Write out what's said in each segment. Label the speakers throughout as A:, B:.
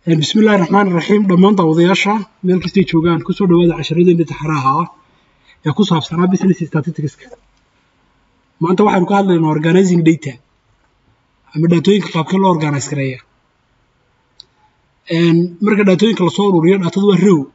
A: bismillahi raxmaan raxiim dhammaan daawadayaasha meel kastay joogaan kusoo dhawaada casharadeenna taxaraha ah ee ku saabsanaa business statisticska maanta waxaynu ka hadlaynaa organizing data ama dhaatooyinka qaabkee loo organize gareeya marka dhaatooyinka lasoo ururiyo dhaatadu waa row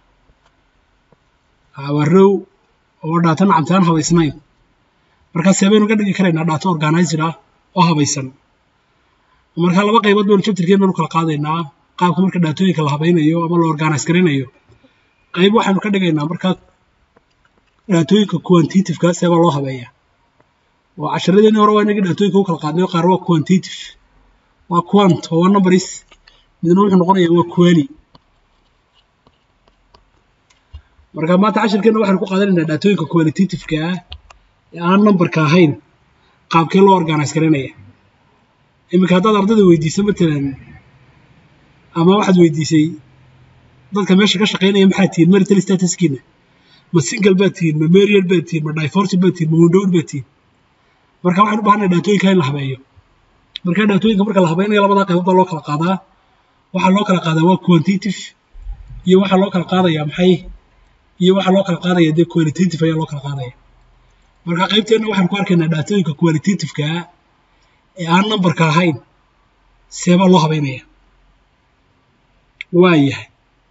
A: waa row oo dhaata nacamtaan habaysnayn markaa seebaynu ka dhigi karaynaa dhaato organized ah oo habaysan markaa laba qaybood baynu chapterkeen baynu kala qaadaynaa qaabka marka dhaatooyinka la habaynayo ama la organize garaynayo qayb waxaynu ka dhigaynaa markaa dhaatooyinka quantitativeka seebaa loo habeeya oo casharadeenii hore waa inagii dhaatooyinka u kala qaadnayo qaar waa quantitative waa quant oo waa numbers midna wuxuu noqonayaa waa quali marka maanta cashirkeena waxaynu ku qaadanaynaa dhaatooyinka qualitativeka ah ee aan numberka ahayn qaabkee loo organize garaynaya iminka haddaad ardayda weydiiso matalan ama waxaad weydiisay dadka meesha ka shaqaynaya maxaad tihiin marital statuskiina ma single baad tihiin ma marial baad tihiin ma divorce baad tihiin ma windowd baad tihiin marka waxaan u bahanay dhaatooyinka in la habeeyo marka dhaatooyinka marka la habaynayo labadaa qaybood baa loo kala qaadaa waxaa loo kala qaadaa waa quantitative iyo waxaa loo kala qaadayaa maxay iyo waxaa loo kala qaadaya dee qualitative ayaa loo kala qaadaya marka qaybteenna waxaan ku arkaynaa dhaatooyinka qualitativeka ee aan numberka ahayn seebaa loo habaynaya waa yahay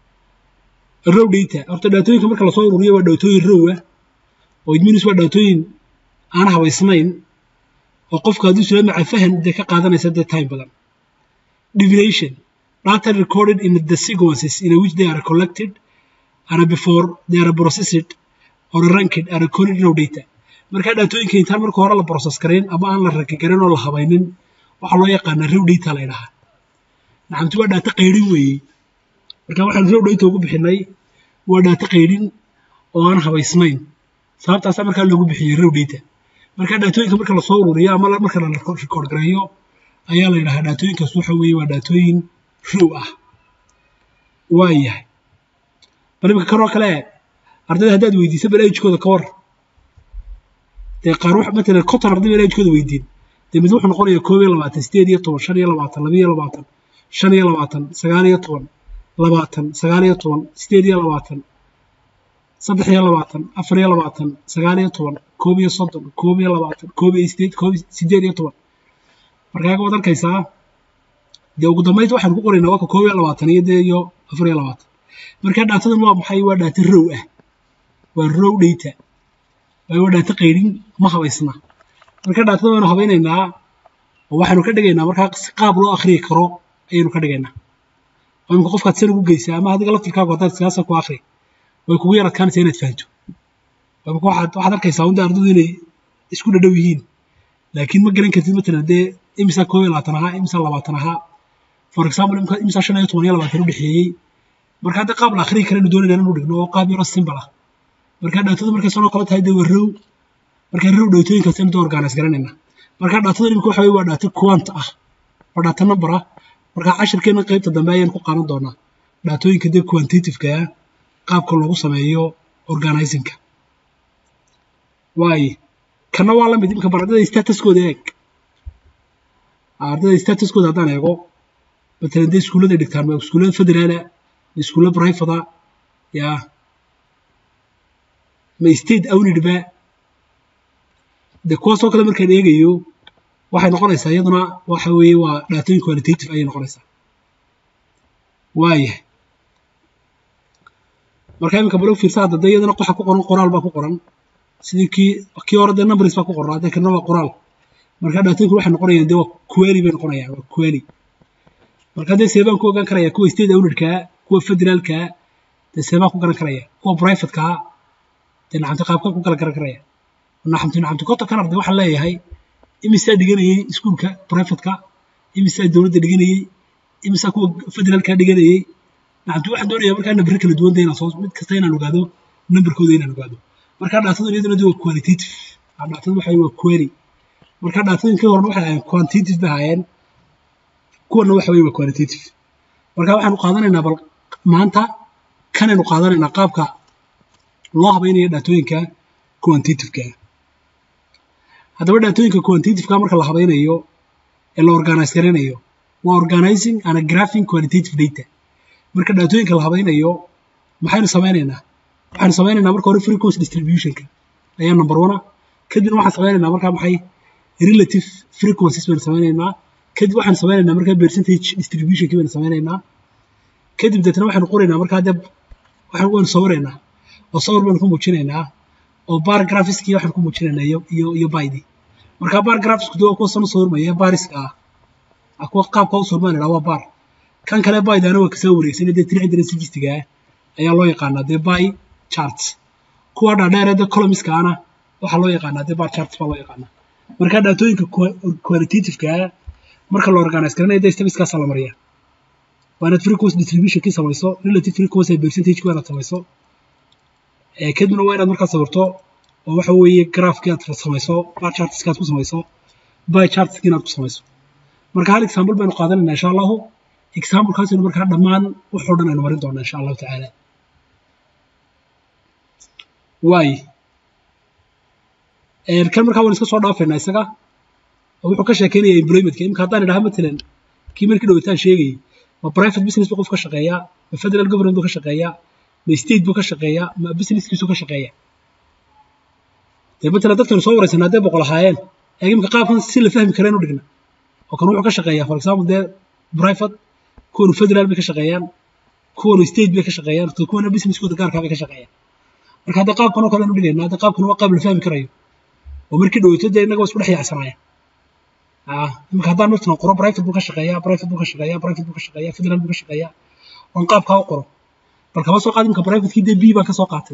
A: row data horta dhaatooyinka marka lasoo ururiyo waa dhaatooyin row ah oo idminis waa dhaatooyin aan habaysnayn oo qofka hadduu sula maca fahan dee ka qaadanaysa dee time badan divination data recorded in the sequences in which they are collected and before they are processed or ranked are recorded row data markaa dhaatooyinka intaan marka hore la process garayn ama aan la ranki garan oo la habaynin waxaa loo yaqaanaa row data la ydhahaa nacamti waa dhaata qaydhin weeye marka waxaan row data ugu bixinay waa dhaata qaydhin oo aan habaysnayn sababtaasaa markaa loogu bixiyey row data marka dhaatooyinka marka lasoo ururiyo ama marka la record gareeyo ayaa la yidhahaa dhaatooyinkaas waxa weeye waa dhaatooyin row ah waa yahay bal imika kanoo kale ardayda haddaad weydiisa bal agekooda ka war dee qaar wax matalan konton arday baan agekooda weydiin dee mid wuxuu noqonayaa koob iyo labaatan sideed iyo toban shan iyo labaatan laba iyo labaatan shan iyo labaatan sagaal iyo toban labaatan sagaal iyo toban sideed iyo labaatan saddex iyo labaatan afar iyo labaatan sagaal iyo toban koob iyo soddon koob iyo labaatan koob iyo sideed koob sideed iyo toban markaa waad arkaysaa dee ugu dambayd waxaan ku qoraynaa waa ka koob iyo labaatan iyo dee iyo afar iyo labaatan markaa dhaatadan waa maxay waa dhaata row ah waa row data waa dhaata qaydhin ma habaysna marka dhaatada waynu habaynaynaa oo waxaynu ka dhigaynaa markaa si qaab loo akhriyi karo ayaynu ka dhigaynaa oo imika qofkaad san ugu geysaa ama adiga laftirkaagu haddaad siyaasa ku akhri way kugu yar adkaanaysaa inaad fahanto imika waxaad waxaad arkaysaa unda ardadu inay isku dhadhow yihiin laakiin ma garan kartid matalan dee imisaa koob iyo labaatan ahaa imisaa labaatan ahaa for example imisaa shan iyo toban iyo labaatan u dhexeeyey marka hadda qaab la akhriyi karaynu doonayna inanu dhigno oo qaab yaroo simbal ah marka dhaatada markay sanoo kale tahay dee waa row marka row dhaatooyinkaas aynu dee organize garanayna marka dhaatada imika waxa weye waa dhaata quant ah waa dhaata number ah marka cashirkeena qaybta dambe ayaan ku qaadan doonaa dhaatooyinka dee quantitativeka ah qaabka loogu sameeyo organizingka waaye kana waa lamid imika bar ardayda statuskooda eeg ardayda statuskooda haddaan eego matalan dee iskuullada dhigtaan ma iskuullada federaala ma iskuulla brivada yaa ma state awnidba de kuwaasoo kale markaan eegayo waxay noqonaysaa iyaduna waxa weeye waa dhaatooyin qualitative ayay noqonaysaa waayahay marka iminka balo fiirsa hadda dee iyadana waxa ku qoran qoraal baa ku qoran sidii kii kii hore dee numbers baa ku qoran hadda kana waa qoraal marka dhaatooyinku waxay noqonayaan dee waa quali bay noqonayaan waa quali marka dee seebaan ku ogaan karaya kuwa state awnidkaa kuwa federaalkaa dee seebaan ku garan karaya kuwa privatekaa dee nacamti qaabka ku kala garan karaya nacamti nacamti konton kan arday waxaan leeyahay imisaa dhiganayay iskuulka privatka imisaa dowladda dhiganayay imisaa kuwa federaalka dhiganayay nacamti waxaan doonayaa markaa nambare kala duwan inaan soo mid kasta inaan ogaado nambarkooda inaan ogaado markaa dhaatadu iyaduna de waa qualitative dhaatadu waxa waa query markaa dhaatadinka horena waxay ahaayeen quantitative bay ahaayeen kuwana waxa weye waa qualitative marka waxaanu qaadanaynaa bal maanta kanaynu qaadanaynaa qaabka loo habaynayo dhaatooyinka quantitativeka haddaba dhaatooyinka quantitativeka marka la habaynayo ee la organize garanayo waa organizing and graphing qualitative data marka dhaatooyinka la habaynayo maxaynu samaynaynaa waxaynu samaynaynaa marka hore frequency distributionka ayaa number one ah kadibna waxaan samaynaynaa markaa maxay relative frequencies baynu samaynaynaa kadib waxaan samaynaynaa markaa percentage distributionkii baynu samaynaynaa kadib deetna waxaynu qoraynaa markaa dee waxaan waynu sawiraynaa oo sawir baynu ku muujinaynaa oo bar graphiskii waxaan ku muujinaynaa iyo iyo iyo baydii marka bar graphisku dee waa kuwa san u sawirmaya bariska ah kuwa qaabka u sawirmaan waa bar kan kale baydaana waa kasoo wareegsan dee tiri cidana sijistiga ah ayaa loo yaqaanaa dee by charts kuwa dhaadheer dee columniska ana waxaa loo yaqaanaa dee bar charts baa loo yaqaanaa marka dhaatooyinka qualitativeka marka la organize garanayo dee stabiskaasa la mariyaa waa inaad frequency distributionkii samayso relative frequency percentage waa inaad samayso kadibna waa inaad markaa sawirto oo waxa weeye graafkii aad samayso bar chartskii aad ku samayso by chartskii inaad ku samayso marka hal example baynu qaadanayna insha allahu examplekaasaynu markaa dhammaan waxoo dhan aynu marin doonaa insha allahu tacaala waay kan markaa waan iska soo dhaafaynaa isaga oo wuxuu ka sheekeynaya employmentka imika haddaan idhaha matalan kii markii dhawitaan sheegayay ma private business buu qof ka shaqeeyaa ma federal government buu ka shaqeeyaa ma state buu ka shaqeeyaa ma businesskiisu ka shaqeeyaa dee matalan dadkaynu soo waraysanaa haddee boqol ahaayeen ee imika qaabkan si la fahmi kareen u dhigna oo kan wuxuu ka shaqeeyaa for example dee private kuwanu federal bay ka shaqeeyaan kuwanu state bay ka shaqeeyaan kuwana businesskooda gaarkaa bay ka shaqeeyaan marka hadda qaabkan oo kale aynu dhigaynaa hadda qaabkan waa qaab la fahmi karayo oo markii dhaweyto dee innaga waa isku dhex yaacsanaya imika haddaan martan qoro private buu ka shaqeeyaa private buu ka shaqeeyaa private buu ka shaqeeyaa federal buu ka shaqeeyaa oon qaabkaa u qoro bal kama soo qaad imika privatekii dee b baan ka soo qaatay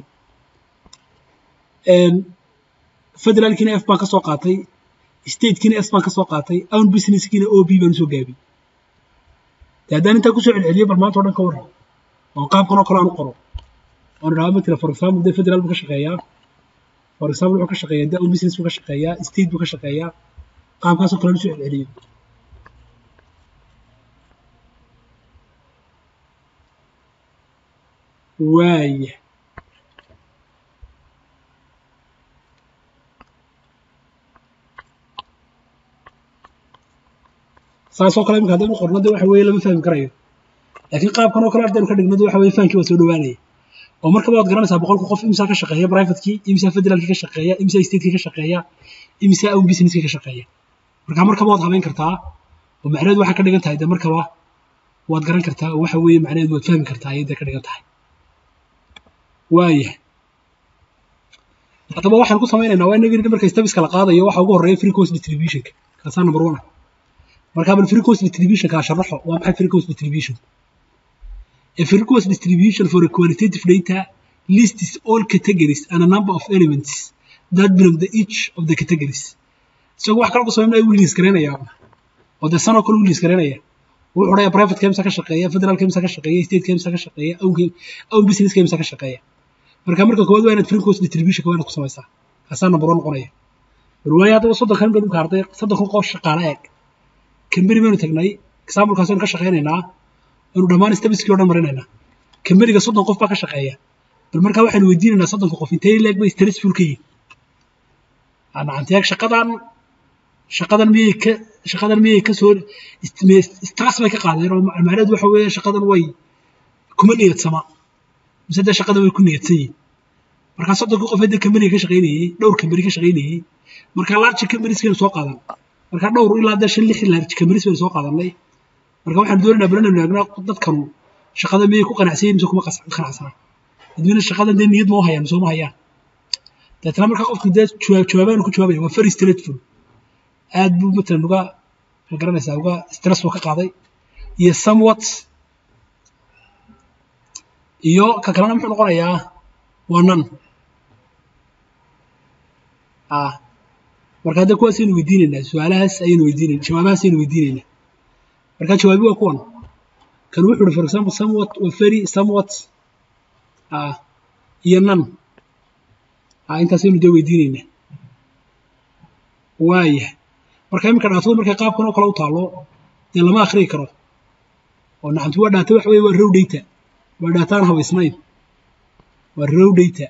A: federalkiina f baan ka soo qaatay statekiina s baan ka soo qaatay own businesskiina o b baan usoo gaabiyey dee haddaan intaa kusoo celceliyo bal maanta o dhan ka warran oon qaabkan oo kale aan u qoro oon idhaha matala for example dee federal buu ka shaqeeyaa for example wuxuu ka shaqeeyaa dee own business buu ka shaqeeyaa state buu ka shaqeeyaa qaabkaasoo kale usoo celceliyo waaya saasoo kale imika haddaynu qorno de waxa weeye lama fahmi karayo laakiin qaabkan oo kale ardaynu ka dhigno de waxa weye fahamkii waa soo dhowaanaya oo markaba waad garanaysaa boqolka qof imsaa ka shaqeeya privatekii imsaa federalkii ka shaqeeya imsaa statekii ka shaqeeya imsaa own businesskii ka shaqeeya marka markaba waad habeyn kartaa oo macnaheedu waxay ka dhigan tahay de markaba waad garan kartaa oo waxa weeye macnaheedu waad fahmi kartaa ayay de ka dhigan tahay waayahay haddaba waxaan ku samaynaynaa waa inagii marka stabiska la qaadayo waxa ugu horreeya frequency distributionka kaasaa number one ah marka bal frequency distributionka sharaxo waa maxay frequency distribution a frequency distribution for a qualitative data lists all categories and a number of elements that belong to each of the categories isagoo wax kale ku samaynaya wuu liis garaynayaa oo dee sanoo kale wuu liis garaynaya wuxuu odhaya private kemsa ka shaqeeya federal kemsa ka shaqeeya state kemsa ka shaqeeya own business kemsa ka shaqeeya marka marka koowaad waa inaad frequency distributionka waa inaad ku samaysaa kaasaa number one noqonaya warwaaye haddaba soddon kan dhulka arday soddon kun qof shaqaale eeg kamberi baynu tagnay examplekaas aynu ka shaqaynaynaa aynu dhammaan stabiskii o dhan marinaynaa kamberiga soddon qof baa ka shaqeeya bal markaa waxaynu weydiinaynaa soddonka qof intee leeg bay stressful ka yihin nacanteeg shaqadan shaqadan miyay ka shaqadan miyay ka soo stress bay ka qaadeen oo macnaheedu waxa weeye shaqadan way kuma niyadsama mise dee shaqadan way ku niyadsan yihin markaa soddonkii qof hadda kamberiga ka shaqaynayey dhowr kamberi ka shaqaynayey markaa large kamberiskeenu soo qaadan marka dhowr ilaa dee shan lix large kamberis baynu soo qaadanay marka waxaan doonaynaa bal inaynu eegno dadkanu shaqada miyay ku qanacsan yihin mise kuma qanacsana dadweyne shaqadan dee niyad ma u hayaan mise uma hayaan deetna markaa qofku dee jawaabaanu ku jawaabaya waa very straightful aad buu matalan uga ma garanaysaa uga stress buu ka qaaday iyo somewhat iyo ka kalena muxuu noqonayaa waa nan ah marka hadda kuwaas aynu weydiinaynaa su-aalahaas ayaynu weydiinayna jawaabahaas ayaynu weydiinaynaa marka jawaabi waa kuwan kan wuxuu uhi for example somewhat waa very somewhat ah iyo nan ah intaas ayaynu dee weydiinaynaa waayahay marka iminka dhaatada markay qaabkan oo kale u taalo dee lama akhriyi karo oo nacamti waa dhaata waxa weye waa row data waa dhaata aan habaysnayn waa row data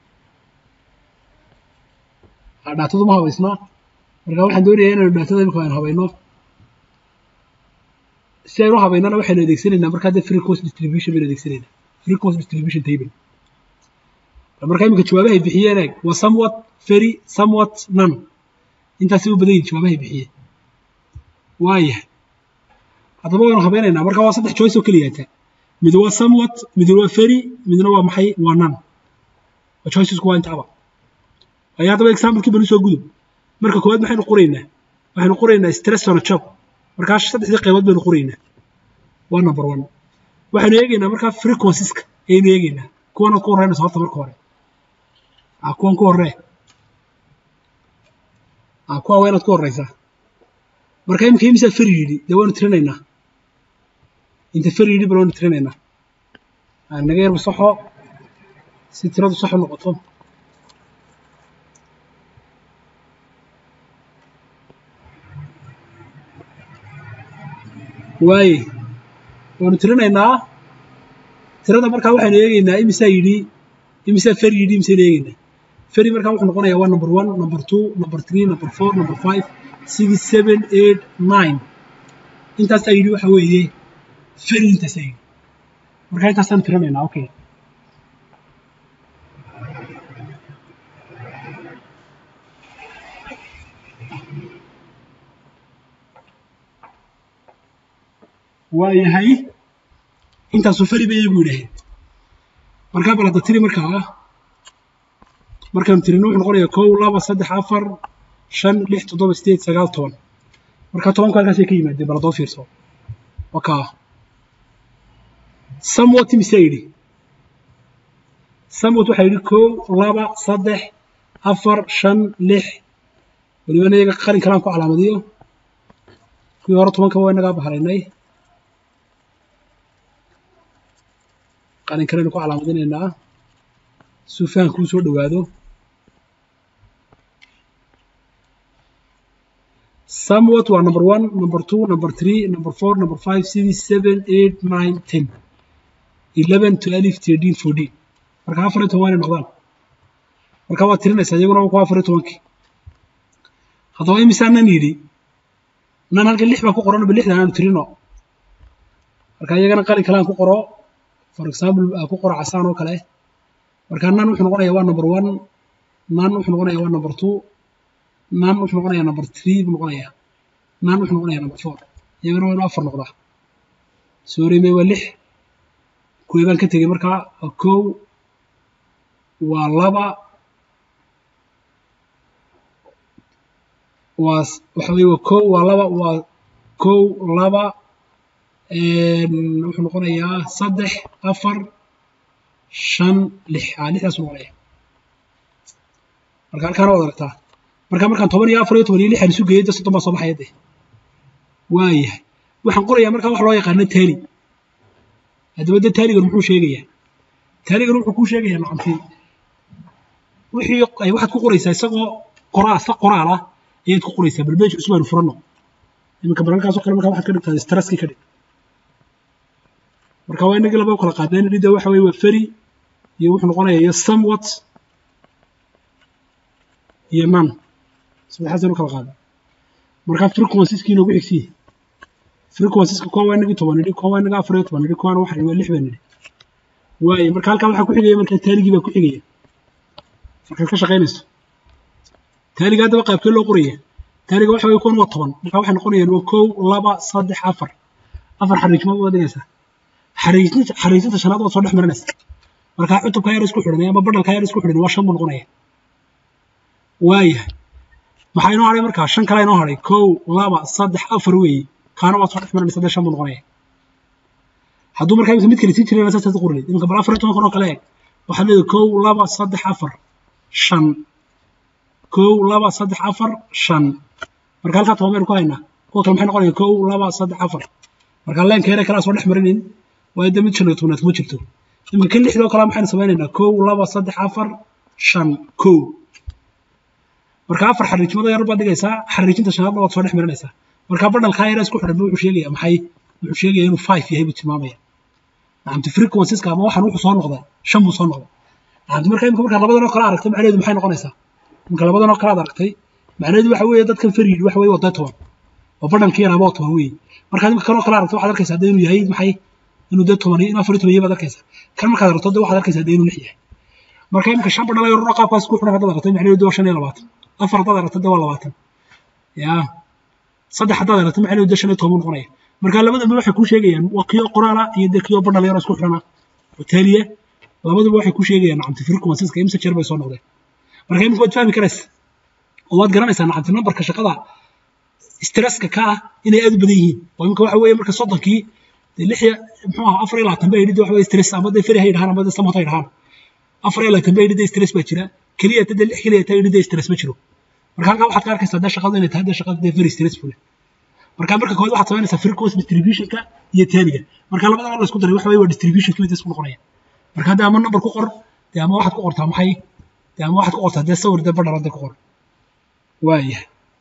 A: dhaatadu ma habaysnaa marka waxaan doonayaa inaynu dhaatada imika aan habayno si aynu habaynana waxaynu adeegsanaynaa markaa dee frequency distribution baynu adeegsanaynaa frequency distribution table markaa iminka jawaabahay bixiyeen eeg waa somewhat very somewhat none intaasay u badan yihin jawaabahay bixiyeen waayahay haddaba waynu habaynaynaa marka waa saddex choice oo keliyaata mid waa somewhat mid waa very midna waa maxay waa none waa choicesku waa intaaba ayaa haddaba examplekii banu soo gudub marka koowaad maxaynu qoraynaa waxaynu qoraynaa stress on a job markaa saddexdii qaybood baynu qoraynaa waa number one waxaynu eegaynaa markaa frequenceska ayaynu eegaynaa kuwanaad ku horreynaysa horta marka hore a kuwan ku horree a kuwa waa inaad ku horreysaa marka imika imisaa feri yidhi dee waynu tirinaynaa inta feri yidhi bal waynu tirinaynaa naga yarba saxo si tiradu sax u noqoto waaye waynu tirinaynaa tirada markaa waxaynu eegaynaa imisaa yidhi imisaa feri yidhi imisaynu eegaynaa feri markaa wuxuu noqonayaa waa number one number two number three number four number five six seven eight nine intaasaa yidhi waxa weeye feri intaasaa yidhi markaa intaasaan tirinaynaa okay waayahay intaasuu feri bay iyagu yidhaaheen markaa bal hadda tiri markaa markaanu tirino wuxuu noqonayaa kow laba saddex afar shan lix toddoba sideed sagaal toban markaa tobanku halkaasay ka yimaadeen bal haddoo fiirso wakaa samwat mise yidhi samwat waxaa yidhi kow laba saddex afar shan lix welibana iyaga qalin kalaan ku calaamadiyo kuwii hore tobanka waa inagaa baharaynay qalin kalenu ku calaamadinaynaa suu fahankuu soo dhowaado somewhat waa number one number two number three number four number five six seven eight nine ten eleven twelve thirteen fourteen marka afar iyo toban waa inay noqdaan marka waad tirinaysaa iyaguna waa kuwa afar iyo tobankii haddaba imisaa nan yidhi nan halkan lix baa ku qoran ba lixdan aanu tirino marka iyagana qalin kale aan ku qoro for example ku qoro casaan oo kale marka nan wuxuu noqonayaa waa number one nan wuxuu noqonayaa waa number two nan wuxuu noqonayaa number three buu noqonayaa nan wuxuu noqonayaa number four iyagana waa inuu afar noqdaa sorry may waa lix kuwii baan ka tegey markaa waa kow waa laba waa waxa weye waa kow waa laba waa kow laba wuxuu noqonayaa saddex afar shan lix a lixdaasuu noqonaya marka halkaana waad aragtaa marka markaan toban iyo afar iyo toban iyo lixan isu geeyay de soddon baa soo baxaya de waayahay waxaan qorayaa markaa wax loo yaqaano taali haddaba de taaligan muxuu sheegayaa taaligan wuxuu kuu sheegayaa macantii wixii ay waxaad ku qoraysaa isagoo qoraa isla qoraal ah ayaad ku qoraysaa bal beej cusub aynu furanno iminka balalkaasoo kale markaa waxaad ka dhigtaa stresskii ka dhig marka waa inagii laba u kala qaadneen nidda waxa weye waa feri iyo wuxuu noqonayaa iyo somewhat iyo nan saddexaasaynu kala qaadna markaa frequenceski inoogu xigsiye frequenceska kuwan waa inagii toban nidhi kuwan waa inaga afar iyo toban nidhi kuwan waxa waa lix baa nidhi waaye marka halkaa waxaa ku xigaya markaa taaligii baa ku xigaya markaad ka shaqaynayso taaliga haddaba qaabkee loo qoraya taaliga waxa weye kuwan waa toban marka waxay noqonayaan waa kow laba saddex afar afar xariijmood baad dhigaysaa xariijinta xariijinta shanaad waad soo dhex marinaysaa markaa cutubka yar isku xidhanay ama badhalka yar isku xidhanay waa shan buu noqonaya waayahay maxaa inoo hadhay markaa shan kale inoo hadhay kow laba saddex afar weeye kaana waad soo dhex marinaysaa dee shan buu noqonaya hadduu markaa imika mid kale sii jirana saasaad qorinay iminka bal afar iyo toban kun oo kale eeg waxaad leedahay kow laba saddex afar shan kow laba saddex afar shan marka halkaa toban baynu ku haynaa kuwa kale maxay noqonaya kow laba saddex afar marka leenka yare kalaa soo dhex marinin waayo de mid shan iyo tobnaad kuma jirto iminka kan lixdoo kale maxaynu samaynaynaa kow laba saddex afar shan kow marka afar xariijmada yar baad dhigaysaa xariijinta shanaadna waad soo dhex marinaysaa marka badhalkaa yare isku xidhan wuxuu sheegaya maxay wuxuu sheegaya inuu five yahay buu tilmaamaya nacamti frequenceska ama waxan wuxuu soo noqdaa shan buu soo noqdaa nacamti marka imika markaa labadan oo kale aragtay macnaheedu maxay noqonaysaa imika labadan oo kale aad aragtay macnaheedu waxa weeye dadkan farid waxa weeye waday toban oo badhankii yaraaba oo toban weeye markaad imika kanoo kale aragto waxaad arkaysaa dee inuu yahay maxay inuu dee toban inuu afar iyo toban yahay baad arkaysaa kan markaad aragto dee waxaad arkaysaa dee inuu lix yahay marka imika shan badhala yaroo qaabkaas ku xidhan haddaad aragto maxay dee waa shan iyo labaatan afar haddaad aragto dee waa labaatan yaa saddex haddaad aragto maxay dee shan iyo toban noqonaya marka labadaba waxay ku sheegayaan waa kiyo qoraala iyo dee kiyo badhala yaroo isku xidhana oo taaliya labaduba waxay ku sheegayaan nacamti frequencies-ka imse jeer bay soo noqdeen marka imika waad fahmi karaysa oo waad garanaysaa nacamti nambarka shaqada stresska ka ah inay aad u badan yihiin oo imika waxa weeye marka soddonkii dee lix muxuu ahaa afar iyo labaatan bay yidhi waxa weye stress ama dee feri hay dhahaan ama dee samot hay dhahaan afar iyo labaatan bay yidhi dee stress baa jira keliya ta dee lix keliya ta yidhi dee stress ma jiro marka halkaa waxaad ka arkaysaa dee shaqadu inay tahay dee shaqada dee very stressful marka marka koowaad waxaad samaynaysaa frequency distributionka iyo taaniga marka labadaba la isku daray waxa weye waa distributionka mid isku noqonaya marka hadda ama number ku qor dee ama waxaad ku qortaa maxay dee ama waxaad ku qortaa dee sawir dee badhara dee ku qor waayahay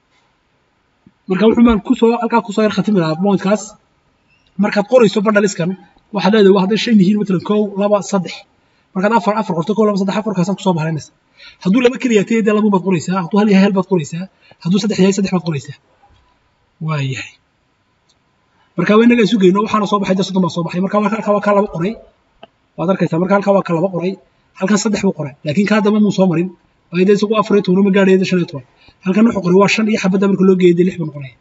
A: marka wuxuu maan kusoo halkaa kusoo yar khatimi lahaa pointkaas markaad qorayso badhaliskan waxaad leedahay waa hadday shan yihiin matalan kow laba saddex markaad afar afar qorto kow laba saddex afarkaasaad kusoo bahraynaysa hadduu laba keliya tahay dee labu baad qoraysaa hadduu hal yahay hal baad qoraysaa hadduu saddex yahay saddex baad qoraysaa waayahay marka waa inaga isu geyno waxaana soo baxay dee soddon baa soo baxay marka halkaa waa kaa laba qoray waad arkaysaa marka halkaa waa ka laba qoray halkan saddex buu qoray laakiin kaa damba muu soo marin waayo dee isagu afar iyo toban ma gaadhaya dee shan iyo toban halkan wuxuu qoray waa shan iyo xabadda marka loo geeyo dee lix buu noqonaya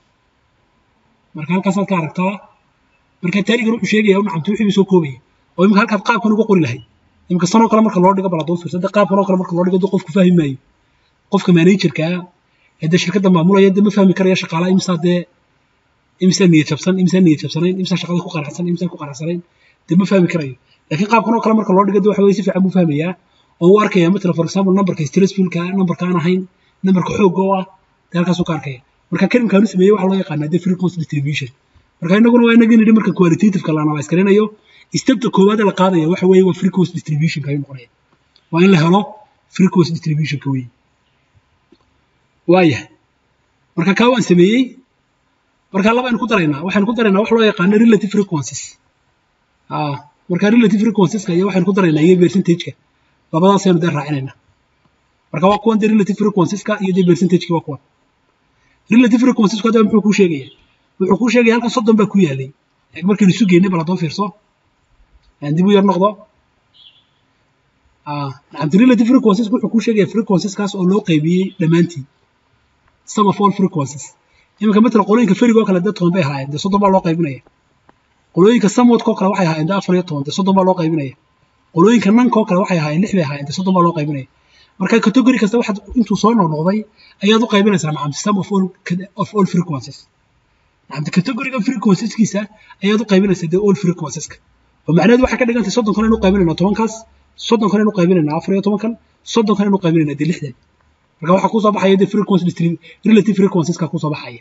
A: marka halkaasaad ka aragtaa marka taarigan wuxuu sheegaya nacamti wixii buu soo koobaya oo imika halkaad qaabkan uga qori lahayd imika sanoo kale marka loo dhigo bal hadduu fiirsa dee qaabkan oo kale marka loo dhigo dee qofku fahmi maayo qofka managerka ee dee shirkadda maamulaya dee ma fahmi karaya shaqaalaha imsaa dee imsaa niyad jabsan imsaa niyad jabsanayn imsaa shaqada ku qanacsan imsaa ku qanacsanayn dee ma fahmi karayo laakiin qaabkan oo kale marka loo dhigo dee waxa weye si fiican buu fahmayaa oo uu arkaya matala for example numberka stressfulka numberka aan ahayn numberka xoogga oo ah dee halkaasuu ka arkaya marka kalimkaan u sameeyey waxaa loo yaqaanaa dee frequency distribution marka inaguna waa inaga nidhi marka qualitativeka la analyse garanayo stepta koowaad la qaadaya waxa weeye waa frequency distributionka ayuu noqonaya waa in la helo frequency distributionka weeye waayahay marka kaa waan sameeyey marka laba aynu ku daraynaa waxaynu ku daraynaa wax loo yaqaano relative frequencies marka relative frequencieska iyo waxaynu ku daraynaa iyo percentageka labadaasaynu dee raacinaynaa marka waa kuwan dee relative frequencieska iyo dee percentageki waa kuwan relative frequencesku hadda muxuu kuu sheegaya wuxuu kuu sheegaya halkan soddon baa ku yaalay markaynu isu geynay bal haddoo fiirso dib u yar noqdo nacamti relative frequencies wuxuu kuu sheegaya frequenceskaas oo loo qaybiyey dhammaantii sum of all frequencies iminka matala qolooyinka feriga oo kale dee toban bay ahaayeen dee soddon baa loo qaybinaya qolooyinka samwadka oo kale waxay ahaayeen dee afar iyo toban dee soddon baa loo qaybinaya qolooyinka nanka oo kale waxay ahaayeen lix bay ahaayeen dee soddon baa loo qaybinaya marka category kasta waxaad intuu soo noqnoqday ayaad u qaybinaysaa nacamti sum of all of all frequencies nacamti categoriga frequenceskiisa ayaad u qaybinaysaa dee all frequenceska oo macnaheedu waxay ka dhigantay soddon kan inu qaybinaynaa tobankaas soddon kan inu qaybinaynaa afar iyo tobankan soddon kan inu qaybinaynaa dee lixdan marka waxaa kusoo baxaya dee frequency relative frequenceska kusoo baxaya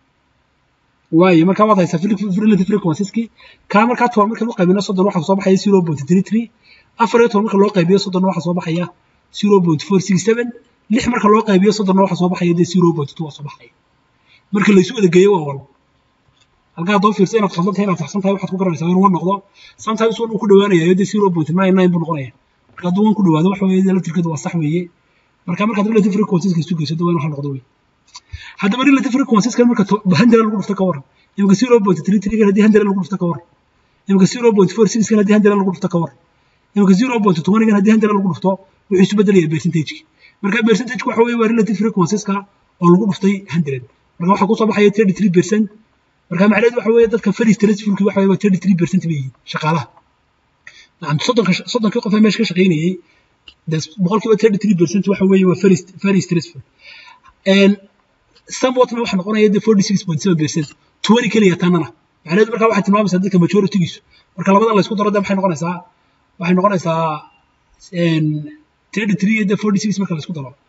A: waayo marka waad haysaa relative frequenceski kaa markaa toban markaan u qaybino soddon waxaa soo baxaya zero point three three afar iyo toban marka loo qaybiyo soddonna waxaa soo baxaya zero point four six seven lix marka loo qaybiyo soddonna waxaa soo baxaya dee zero point two waa soo baxaya marka laysu wada geeyo waa wal halkaa haddoo fiirsa inaad khaldan tahay inaad saxsan tahay waxaad ku garanaysaa inuu wan noqdo sometimes wan uu ku dhowaanayaa dee zero point nine nine buu noqonaya marka hadduu wan ku dhowaado waxa weeye laftirkeedu waa sax weeye marka markaad relative frequenceska isu geyso waa inuu hal noqdo wey haddaba relative frequenceska marka hundred lagu dhufto ka waran imika zero point three three haddii hundred lagu dhufto ka waran imika zero point four six haddii hundred lagu dhufto ka waran imika zero point twenty haddii hundred lagu dhufto wuxuu isu bedelayaa percentageki marka percentageki waxa weeye waa relative frequenceska oo lagu dhuftay hundred marka waxaa kusoo baxaya thirty three percent marka macnaheedu waxa weeye dadka very stressfulki waxa weeye waa thirty three percent bay yihiin shaqaalaha nacam soddonka soddonkii qof ee meesha ka shaqaynayay boqolkiiba thirty three percent waxa weeye waa very very stressful somewhatna waxa noqonaya de forty six point seven percent twenty keliya tanana macnaheedu marka waxay tilmaamaysaa dadka majoritygiisu marka labadan la isku daro de maxay noqonaysaa waxay noqonaysaa thirty three iyo de forty six marka la isku daro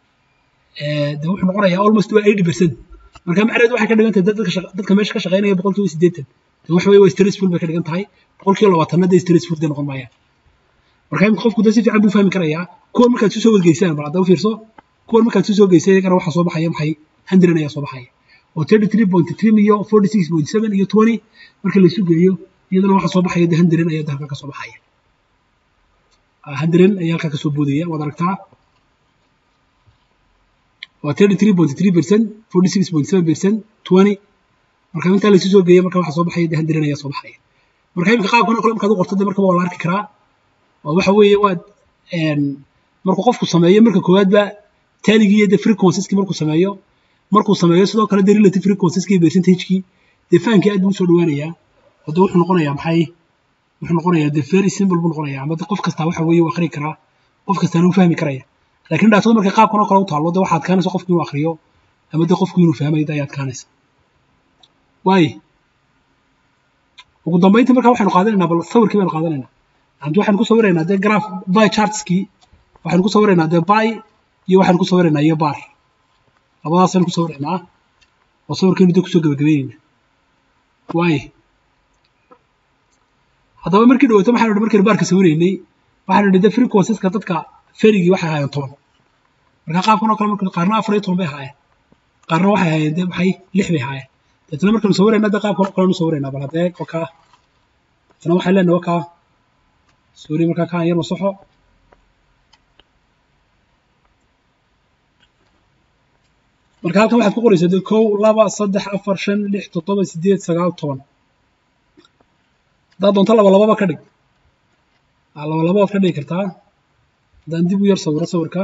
A: de wuxuu noqonayaa almost waa eighty percent marka macnaheedu waxay ka dhigan tahay dadka dadka meesha ka shaqaynaya boqolkiiba siddeetan de waxa weeye waa stressful bay ka dhigan tahay boqolkiiba labaatanna de stressful de noqon maayaan marka imika qofku de si fiican buu fahmi karayaa kuwan markaad isu soo wadgeysaan bal hadda u fiirso kuwan markaad isu soo geysay iyagana waxaa soo baxaya maxay hundred ayaa soo baxaya oo thirty three point three iyo forty six point seven iyo twenty marka la isu geeyo iyadana waxaa soo baxaya de hundred ayaa halkaa ka soo baxaya hundred ayaa halkaa kasoo boodaya waad aragtaa waa thirty three point three percent forty six point seven percent twenty marka intaa laysu soo geeyay marka waxa soo baxaya dee handiran ayaa soo baxaya marka imika qaabkan oo kale markaad u qorto dee markaba waa la arki karaa oo waxa weeye waad markuu qofku sameeyo marka koowaadba taaligii iyo dee frequencies-kii markuu sameeyo markuu sameeyo sidoo kale dee relative frequencies-kii iyo percentage-kii dee fahamkii aad buu usoo dhawaanayaa oo dee wuxuu noqonayaa maxay wuxuu noqonayaa dee very simple buu noqonayaa ama qof kastaa waxa weeye uu akhri karaa qof kastaana uu fahmi karaya laakiin dhaatada markay qaabkan oo kale u taallo dee waxaa adkaanaysa qofku inuu akhriyo ama dee qofku inuu fahmayo dee ayaa adkaanaysa waaye ugu dambeyntii marka waxaynu qaadanaynaa bal sawirkii baynu qaadanaynaa anti waxaynu ku sawiraynaa dee graph by chartskii waxaynu ku sawiraynaa dee by iyo waxaynu ku sawiraynaa iyo bar labadaasaynu ku sawiraynaa oo sawirkaynu dee kusoo gabagabeynayna waaye haddaba markii dhawaato waxaynu idhi markaynu baarka sawiraynay waxaynu idhi dee frequenceska dadka ferigii waxay ahaayeen toban marka qaabkan oo kale marka qaarna afar iyo toban bay ahaayeen qaarna waxay ahaayeen dee maxay lix bay ahaayeen deetna markaynu sawiraynaa dee qaabkan oo kale nu sawiraynaa bal haddee wakaa deetna waxay leenahay wakaa sorry markaa kaan yar masaxo marka halkan waxaad ku qoraysaa dee kow laba saddex afar shan lix toddoba sideed sagaal toban haddaad doonto laba lababa ka dhig laba laba waad ka dhigi kartaa haddaan dib u yar sawiro sawirka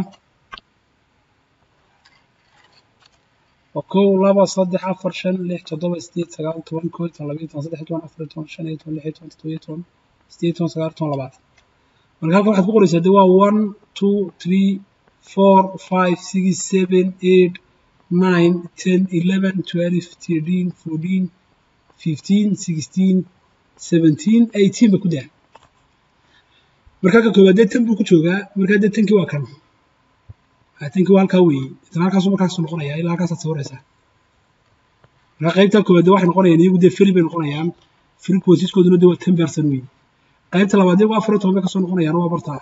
A: waa kow laba saddex afar shan lix toddoba sideed sagaal toban koo iyo toban laba iyo toban saddex iyo toban afar iyo toban shan iyo toban lix iyo toban toddoba iyo toban sideed iyo toban sagaal iyo toban labaatan marka halkan waxaad ku qoraysaa dee waa one two three four five six seven eight nine ten eleven twelve thirteen fourteen fifteen sixteen seventeen eighteen ba ku daa markaa ka koowaad dee tan buu ku joogaa markaa dee tankii waa kan tankii waa halkaa weeye isla halkaasu markaas noqonaya ilaa halkaasaad sawiraysaa markaa qaybta koowaad dee waxay noqonayaan iyagu dee feri bay noqonayaan frequencies-kooduna dee waa ten percent weeye qaybta labaad iyagu afar iyo toban bay kasoo noqonayaan waa bartaa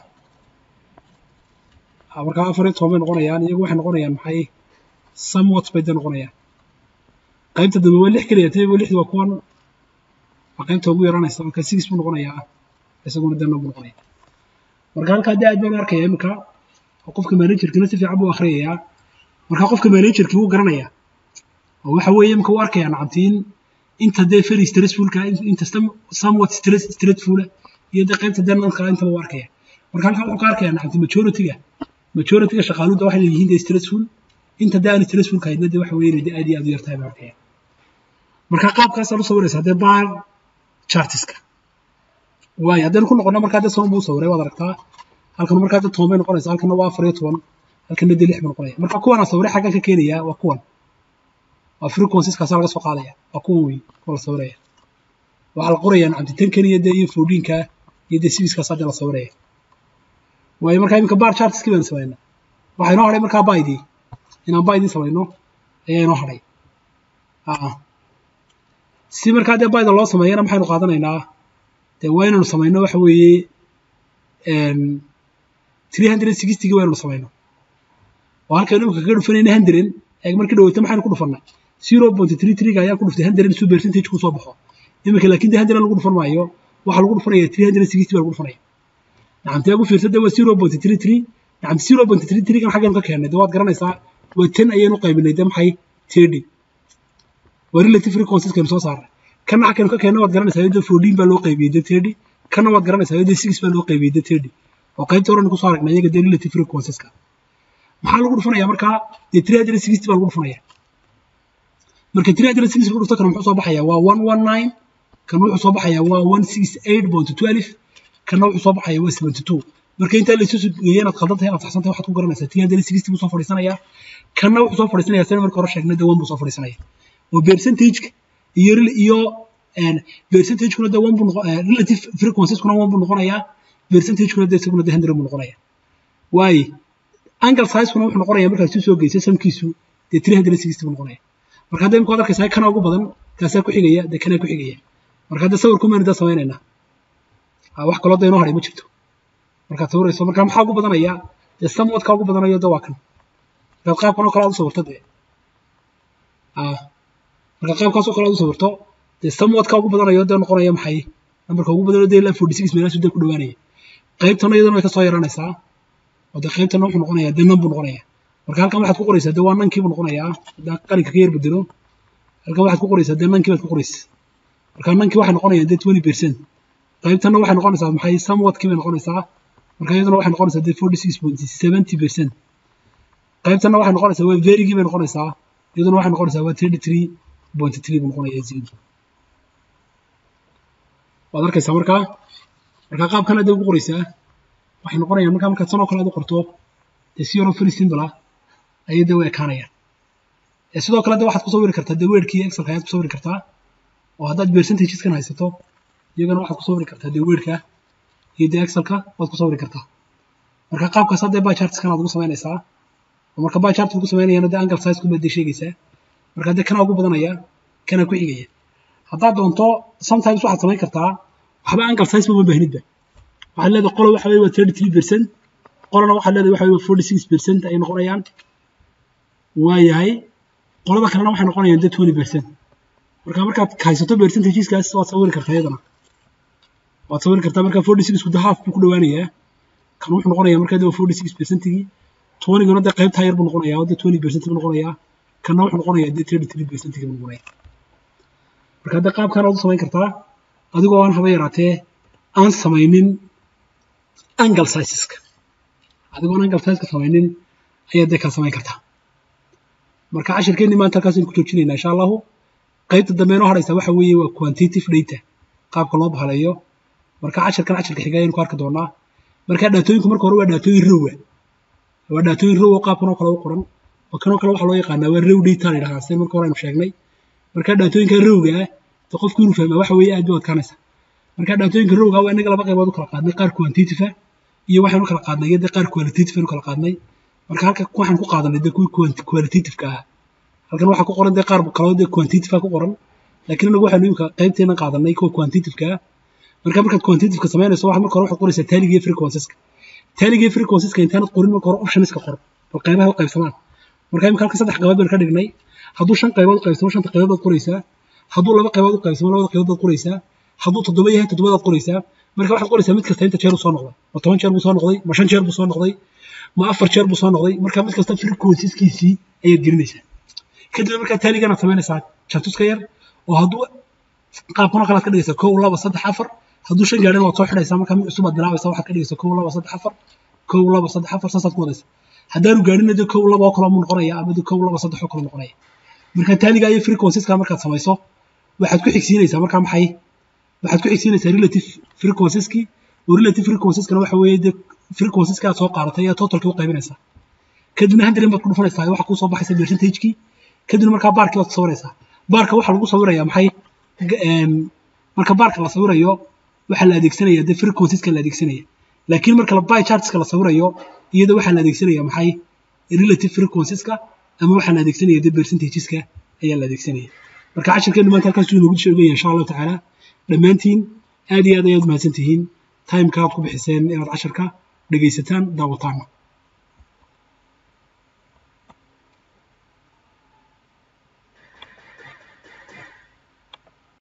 A: markaa afar iyo toban bay noqonayaan iyagu waxay noqonayaan maxay somewhat bay dee noqonayaan qaybta dambe waa lix keliya tayagoo lixdi waa kuwan waa qaybta ugu yaranaysa marka six buu noqonayaa isaguna dee buu noqonaya marka halkaa dee aad baan u arkaya iminka oo qofka managerkina si fiican buu akhriyayaa marka qofka managerkii wuu garanayaa oo waxa weeye iminka uu arkayaa nacabtiin inta dee very stressfulka inta somewhat stress stressfula iyo dee qaybta dee nanka intaba uu arkaya marka halkaa wuxuu ka arkayaa nacabtiin majority-ga majority-ga shaqaaluda waxay leeyihiin dee stressful inta dee aan stressfulka haydna dee waxa weeye dee aad iyo aad u yartahay buu arkaya marka qaabkaasaad u sawiraysaa dee bar chartiska waayo haddaynu ku noqono markaa dee soban buu sawiray waad aragtaa halkan markaa dee toban bay noqonaysa halkanna waa afar iyo toban halkanna dee lix buu noqonaya marka kuwana sawiray xaggan ka keenaya waa kuwan waa frequencies-kaasa laga soo qaadaya waa kuwan wey kuwa la sawiraya waxaa la qoraya nacamti tan keniya dee iyo fourdiinka iyo dee sibiskaasa dee la sawiraya waayo markaa iminka bar chartiskii baynu samaynaa waxaa inoo hadhay markaa baydii inaan baydii samayno ayaa inoo hadhay si markaa dee bayda loo sameeyana maxaynu qaadanaynaa dee waa inaynu samayno waxa weeye three hundred sixtygii waa inaynu samayno oo halkaynu imika kaga dhufanayna hundred eeg markii dhaweyta maxaynu ku dhufannay zero point three threega ayaan ku dhuftay hundred su percentage ku soo baxo imika laakiin dee hundred lagu dhufan maayo waxaa lagu dhufanaya three hundred sixty baa lagu dhufanaya nacamtee ugu fiirsa dee waa zero point three three nacamte zero point three threegan xaggaynu ka keennay dee waad garanaysaa waa ten ayaynu qaybinay dee maxay thirty waa relative frequencies kaynu soo saaray kana xagkaynu ka keenna waad garanaysaa dee fourteen baa loo qaybiyey dee thirty kana waad garanaysaa dee six baa loo qaybiyey dee thirty oo qaybta horena kusoo aragnay iyaga dee relative frequencies-ka maxaa lagu dhufanaya markaa dee three hundred sixty baa lagu dhufanaya marka three hundred sixty lagu dhufto kana muxuu soo baxaya waa one one nine kan wuxuu soo baxaya waa one six eight point twelve kana wuxuu soo baxaya waa seventy two marka intaa laysu geeya inaad khaldan tahay inaad saxsan tahay waxaad ku garanaysaa three hundred sixty buu soo fadhiisanayaa kana wuxuu soo fadhiisanaya sida marka hore sheegnay dee one buu soo fadhiisanaya oo percentage iyo iyo percentage-kuna dee one buu noqo relative frequencies-kuna one buu noqonayaa percentage-kuna dee isaguna dee hundred buu noqonaya waaye angle size-kuna wuxuu noqonaya markaad isu soo geysay samkiisu dee three hundred sixty buu noqonaya marka hadda imika waad arkaysaa kana ugu badan kaasaa ku xigaya dee kanaa ku xigaya marka hadda sawirku maynu daa samaynaynaa wax kaloo dee inoo hadhay ma jirto markaad sawirayso marka maxaa ugu badanaya dee samwadka ugu badanayo dee waa kan markaad qaabkan oo kale aad u sawirto dee marka qaabkaasoo kale aad u sawirto dee samwadka ugu badanayo dee noqonaya maxay nambarka ugu badanayo dee ilaa forty six meelaasu dee ku dhawaanaya qaybtana iyadana way ka soo yaraanaysaa oo dee qaybtana wuxuu noqonayaa dee nan buu noqonayaa marka halkan waxaad ku qoraysaa dee waa nankii buu noqonayaa haddaan qalinka ka yar bedelo halkan waxaad ku qoraysaa dee nankii baad ku qoraysaa marka nankii waxay noqonayaan dee twenty percent qaybtanna waxay noqonaysaa maxay somewhatkii bay noqonaysaa marka iyaduna waxay noqonaysaa dee forty six point seventy percent qaybtanna waxay noqonaysaa waa verygii bay noqonaysaa iyaduna waxay noqonaysaa waa thirty three point three buu noqonayaa zero waad arkaysaa markaa marka qaabkan hadda ugu qoraysaa waxay noqonayaan markaa markaad sanoo kale aad u qorto dee si yaroo very simple ah ayay dee u ekaanayaan sidoo kale de waxaad ku sawiri kartaa dee weerkii excelka ayaad ku sawiri kartaa oo haddaad percentageskan haysato iyagana waxaad ku sawiri kartaa dee weerka iyo dee excelka waad ku sawiri kartaa marka qaabkaas haddee bar chartskan aad ugu samaynaysaa oo marka bar chart ugu samaynayana dee angle size kuma dee sheegaysaa marka dee kana ugu badanaya kana ku xigaya haddaad doonto sometimes waxaad samayn kartaa waxba angle size ma baahnidba waxaad leedahay qola waxa weye waa thirty three percent qolana waxaad leedahay waxa weye waa forty six percent ay noqonayaan waayahay qolada kalena waxay noqonayaan dee twenty percent marka markaad haysato percentageskaas waad sawiri kartaa iyadana waad sawiri kartaa marka forty six ku half buu ku dhowaanayaa kan wuxuu noqonayaa markaa dee forty six percentigii twentyguna dee qaybtaa yar buu noqonayaa oo dee twenty percent buu noqonayaa kanna wuxuu noqonayaa dee thirty three percentigii buu noqonayaa marka dee qaabkan waad u samayn kartaa adigoo aan haba yaraatee aan samaynin angle sizeska adigoo aan angle sizeska samaynin ayaad dee kaa samayn kartaa marka cashirkeenni maanta halkaasaynu ku joojinaynaa insha allahu qaybta dambe inoo hadhaysa waxa weeye waa quantitative data qaabka loo bahaleeyo marka cashirkan cashirka xiga ayaynu ku arki doonaa marka dhaatooyinku marka hore waa dhaatooyin rowa waa dhaatooyin row oo qaabkan oo kale u qoran oo kanoo kale waxaa loo yaqaanaa waa row data la yidhahdaa sida marka hore aynu sheegnay marka dhaatooyinka rowga ah de qofku inuu fahmaa waxa weeye aad bay u adkaanaysa marka dhaatooyinka rowga waa inaga laba qaybood u kala qaadnay qaar quantitative ah iyo waxaynu kala qaadnay iyo dee qaar qualitative aynu kala qaadnay marka halka waxaan ku qaadanay dee kuwii qualitative-ka ah halkan waxaa ku qoran dee qaar kaloo dee quantitative ku qoran laakiin inagu waxaynu imika qaybteena qaadanay kuwa quantitative-ka ah marka markaad quantitative-ka samaynayso waxaad marka hore waxaad qoraysaa taaliga iyo frequencies-ka taaliga iyo frequencies-ka intaanad qorin marka hore options-ka qor bal qaybaha u qaybsamaan marka imika halka saddex qaybood baynu ka dhignay hadduu shan qaybood u qaybsamo shanta qaybood baad qoraysaa hadduu laba qaybood u qaybsamo labada qaybood baad qoraysaa hadduu toddoba yahay toddobadaad qoraysaa marka waxaad qoraysaa mid kasta inta jeer uu soo noqday ma toban jeer buu soo noqday ma shan jeer buu soo noqday ma afar jeer buu soo noqday marka mid kasta frequencies-kiisii ayaad gelinaysaa kadib markaa taaliganaad samaynaysaa jatuska yar oo hadduu qaabkan oo kale aad ka dhigaysaa kow laba saddex afar hadduu shan gaadhin waad soo xidhaysaa markaa mid cusub aad bilaabaysaa waxaad ka dhigaysaa kow laba saddex afar kow laba saddex afar saasaad ku wadaysaa haddaanu gaadhina dee kow laba oo kale muu noqonaya ama dee kow laba saddex oo kale noqonaya marka taaliga iyo frequencies-ka markaad samayso waxaad ku xigsiinaysaa markaa maxay waxaad ku xigsiinaysaa relative frequencies-kii oo relative frequencies-kana waxa weeye dee frequencies-ka aad soo qaadatay ayaa totalkii u qaybinaysaa kadibna hundred baad ku dhufanaysaa waxaa kuu soo baxaysa percentage-kii kadibna markaa baarkii baad ku sawiraysaa baarka waxaa lagu sawirayaa maxay marka baarka la sawirayo waxaa la adeegsanaya dee frequencies-ka la adeegsanaya laakiin marka la by chartska la sawirayo iyada waxaa la adeegsanaya maxay relative frequencies-ka ama waxaa la adeegsanaya dee percentages-ka ayaa la adeegsanaya marka cashirkeenu maanta halkaas inoogu sheegaya insha allahu tacaala dhammaantiin aad iyo aad ayaad mahadsan tihiin timeka aad ku bixiseen inaad casharka dhegaysataan daawataana